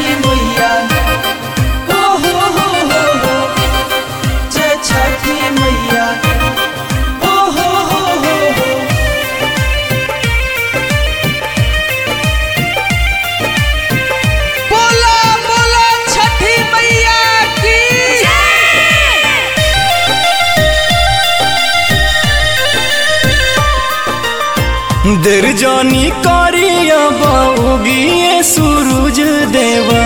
मैया हो हो हो हो हो जय छठी मैया हो हो हो हो हो बोला बोला छठी मैया की देर जानी करिया बाऊगिए सूरज देवा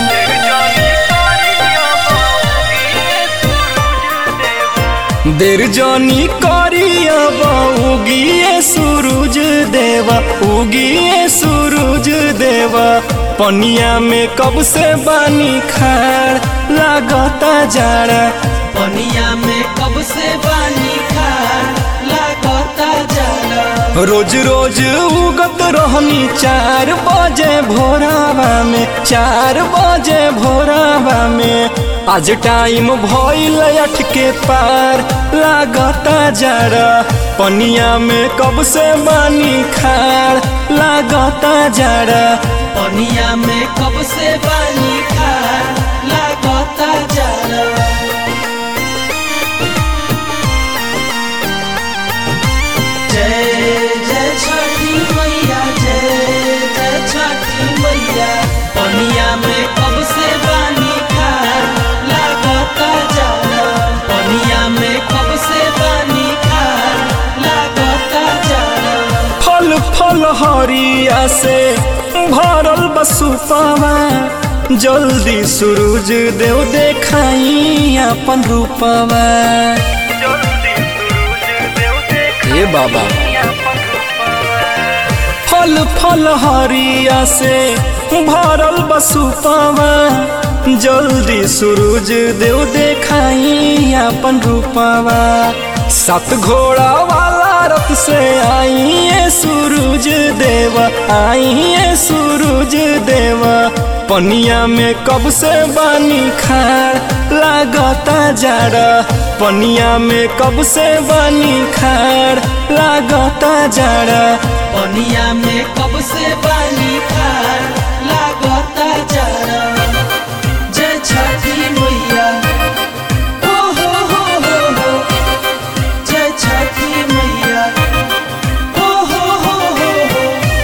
देर जानी करिया बाऊगिए सूरज देवा उगिए सूरज देवा पनिया में कब से बानी खाड़ लागता जाड़ा पनिया में कब से बानी खा लागता जाला रोज रोज उगत रहनी चार बजे भोरावा में चार बजे भोरावा में आज टाइम भइल अठ के पार लागता जरा पनिया में कब से बानी खाड़ लागता जरा पनिया में कब से बानी खा लागता जाला जय जय छठी मैया जय जय छठी मैया पनिया में कब से बानी खा लागता जाला पनिया में कब से बानी खा लागता जाला फल फल हरिया से भरल बसुपावा जल्दी सूरज देव देखाई अपन रूपवा हे बाबा फल फल हरिया से भरल बसुपावा जल्दी सूरज देव देखाई अपन रूपवा सात घोड़ा वाला रथ से आइए सूरज देवा आइए सूरज देवा पनिया में कब से बानी खाड़ लागता जाड़ा पनिया में कब से बानी खाड़ लागता जाड़ा पनिया में कब से बानी खा लागता जाला जय छठी मैया हो हो हो हो हो जय छठी मैया हो हो हो हो हो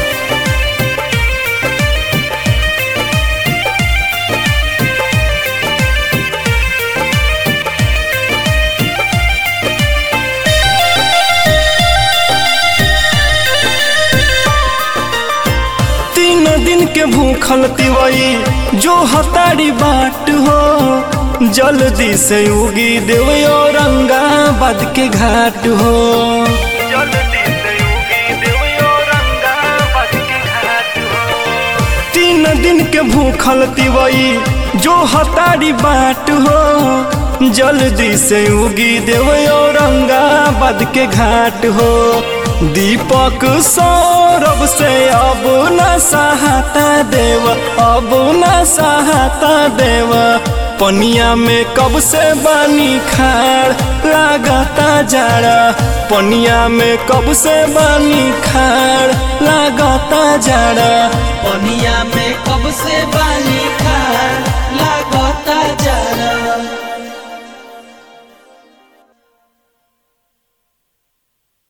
तीन दिन के भूखल तिवई जो हतारी बाट हो जल्दी से उगी देव औरंगाबाद के घाट हो तीन दिन के भूखल तिवई जो हतारी बाट हो जल्दी से उगी देव औरंगाबाद के घाट हो दीपक सौरभ से अब न सहाता देव अब न सहाता देव पनिया में कब से बानी खाड़ लागता जाड़ा पनिया में कब से बानी खाड़ लागता जाड़ा पनिया में कब से बानी खा लागता जाला